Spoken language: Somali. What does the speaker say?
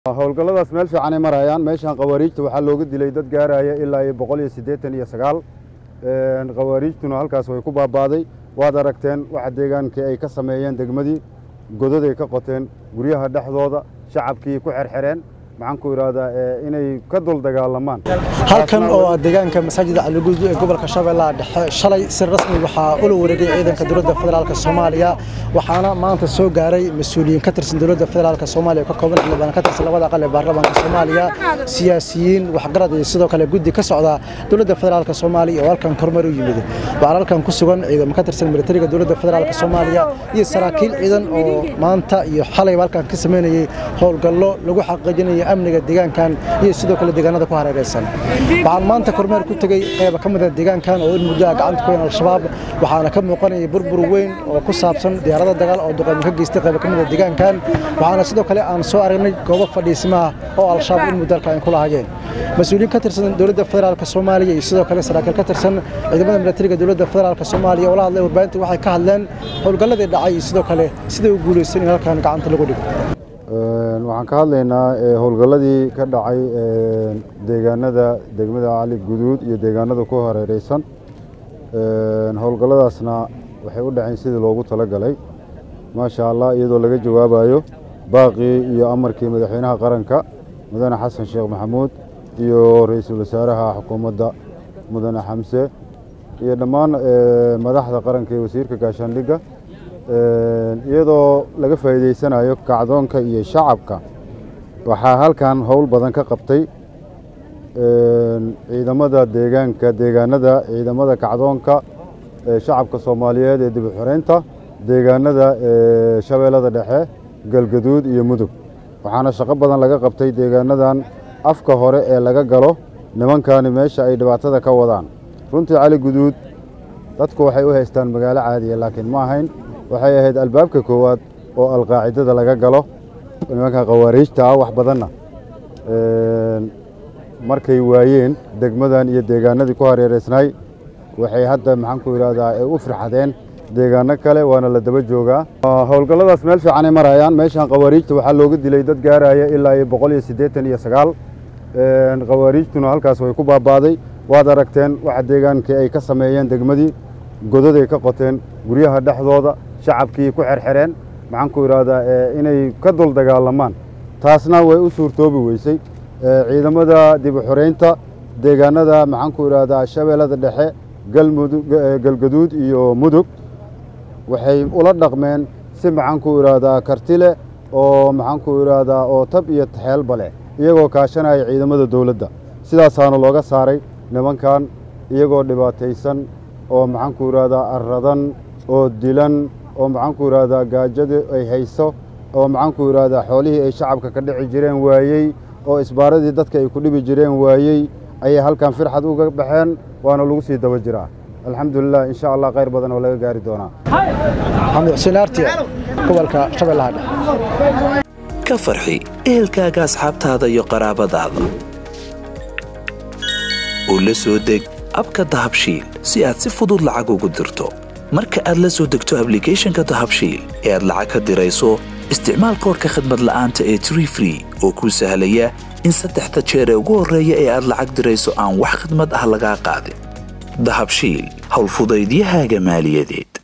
howlgalladaas meel fiicanay marayaan meeshan khawaariijta waxaa looga dilay dad gaaraya ilaa iyo boqol iyo siddeetan iyo sagaal khawaariijtuna halkaas way ku baabaaday waad aragteen waxa deegaankii ay ka sameeyeen degmadii godaday ka qoteen guryaha dhexdooda shacabkii ku xerxereen maxaan ku idhaahdaa inay ka dul dagaalamaan halkan oo ah deegaanka masaajida caliguud ee gobolka shabeellaha dhexe shalay si rasmi waxaa ula wareegay ciidanka dowladda federaalk soomaaliya waxaana maanta soo gaaray mas-uuliyiin ka tirsan dowladda federaalk soomaaliya ka kooban xildhibaan ka tirsan labada aqal ee baarlamaanka soomaaliya siyaasiyiin waxgarad iyo sidoo kale guddi ka socda dowladda federaalk soomaaliya oo halkan kormeer u yimid waxaan halkan ku sugan ciidamo ka tirsan militariga dowladda federaalk soomaaliya iyo saraakiil ciidan oo maanta iyo xalayba halkan ka sameynayay howlgallo lagu xaqiijinayo amniga deegaankan iyo sidoo kale deegaanada ku hareeraysan waxaan maanta kormeer ku tegey qayba ka mid a deegaankan oo in muddo ah gacanta ku weyn al-shabaab waxaana ka muuqanaya burbur weyn oo ku saabsan diyaarada dagaal oo duqeymo ka geystay qayba ka mid a deegaankan waxaana sidoo kale aan soo aragnay goobo fadhiisimaha oo al-shabaab in muddo halka ay ku lahaayeen mas-uuliyiin ka tirsan dowladda federaalk soomaaliya iyo sidoo kale saraakiil ka tirsan ciidamada militariga dowladda federaalk soomaaliya oo la hadlay warbaahinta waxay ka hadleen howlgalladii dhacay iyo sidoo kale siday u guulaysan in halkan gacanta lagu dhigo waxaan ka hadlaynaa howlgalladii ka dhacay deegaanada degmada cali guduud iyo deegaanada ku hareereysan howlgalladaasna waxay u dhaceen sidii loogu talagalay maasha allah iyadoo laga jawaabayo baaqii iyo amarkii madaxweynaha qaranka mudane xasan sheekh maxamuud iyo ra-iisul wasaaraha xukuumadda mudane xamse iyo dhammaan madaxda qaranka iyo wasiirka gaashaandhigga iyadoo laga faa'iidaysanayo kacdoonka iyo shacabka waxaa halkan howl badan ka qabtay ciidamada deegaanka deegaanada ciidamada kacdoonka shacabka soomaaliyeed ee dib u xoreynta deegaanada shabeellada dhexe galgaduud iyo mudug waxaana shaqo badan laga qabtay deegaanadan afka hore ee laga galo nimankani meesha ay dhibaatada ka wadaan runtii cali guduud dadku waxay u haystaan magaalo caadiya laakiin ma ahayn waxay ahayd albaabka koowaad oo alqaacidada laga galo nimanka khawaariijta ah wax badanna markay waayeen degmadan iyo deegaanadii ku hareereysnay waxay hadda maxaan ku idhahdaa ay u firxadeen deegaano kale waana la daba joogaa howlgalladaas meel fiicanay marayaan meeshan khawaariijta waxaa looga dilay dad gaaraya ilaa iyo boqol iyo siddeetan iyo sagaal khawaariijtuna halkaas way ku baabaaday waad aragteen waxa deegaankii ay ka sameeyeen degmadii godaday ka qoteen guryaha dhexdooda shacabkii ku xerxereen maxaan ku idhaahdaa inay ka dul dagaalamaan taasna way u suurtoobi weysay ciidamada dib u xoreynta deegaanada maxaan ku idhaahdaa shabeellada dhexe galmudug galgaduud iyo mudug waxay ula dhaqmeen si maxaan ku idhaahdaa karti leh oo maxaan ku idhaahdaa oo tab iyo taxeelba leh iyagoo kaashanaya ciidamada dowladda sidaasaana looga saaray nimankan iyagoo dhibaataysan oo maxaan ku idhaahdaa arradan oo dilan oo maxaan ku idhaahdaa gaajada ay hayso oo maxaan ku idhaahdaa xoolihii ay shacabka ka dhici jireen waayey oo isbaaradii dadka ay ku dhibi jireen waayey ayay halkan firxad uga baxeen waana lagu sii daba jiraa alxamdulilah insha allah khayr badan oo laga gaari doonaa maxamed xuseen aartiya gobolka shabeellaha dhexe ka farxi ehelkaaga asxaabtaada iyo qaraabadaada oo la soo deg abka dahabshiil si aad si fudud lacag ugu dirto marka aad la soo degto ablicathonka dahabshiil ee aad lacag ka dirayso isticmaal koorka khadmad la'aanta ee tree free oo kuu sahlaya in saddexda jeer ee ugu horreeya ee aad lacag dirayso aan wax khidmad ah lagaa qaadin dahabshiil howlfudaydiyahaaga maaliyadeed